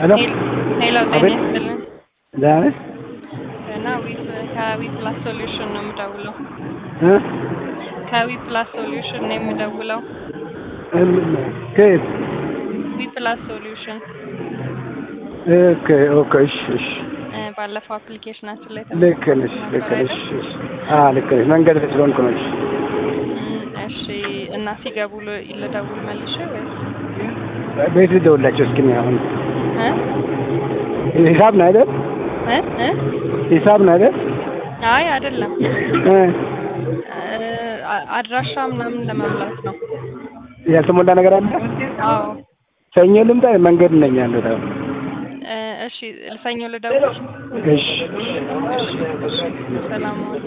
ሄሎ ሄሎ ጤና አቤት። ይስጥልን ደህና ነሽ? እና ዊ ከዊ ፕላስ ሶሉሽን ነው የምደውለው። እ? ከዊ ፕላስ ሶሉሽን ነው የምደውለው። እም- ከየት? ዊ ፕላስ ሶሉሽን ኦኬ ኦኬ እሺ እሺ እ፣ ባለፈው አፕሊኬሽናችን ላይ ልክ ነሽ ልክ ነሽ እሺ አዎ ልክ ነሽ መንገድ ላይ ስለሆንኩ ነው እሺ እም፣ እሺ እና ሲገቡ ል- ልደውል መልሼ ወይስ ቤት ልደውልላቸው እስኪ እኔ አሁን እ ሂሳብ ነው አይደል እ እ ሂሳብ ነው አይደል አይ አይደለም እ እ፣ አ- አድራሻ ምናምን ለመምላት ነው። ያልተሞላ ነገር አለ አዎ ሰኞ ልምጣ መንገድ ነኝ ያለሁት አሁን እ፣ እሺ ሰኞ ልደውል። እሺ ሰላም ዋሉ።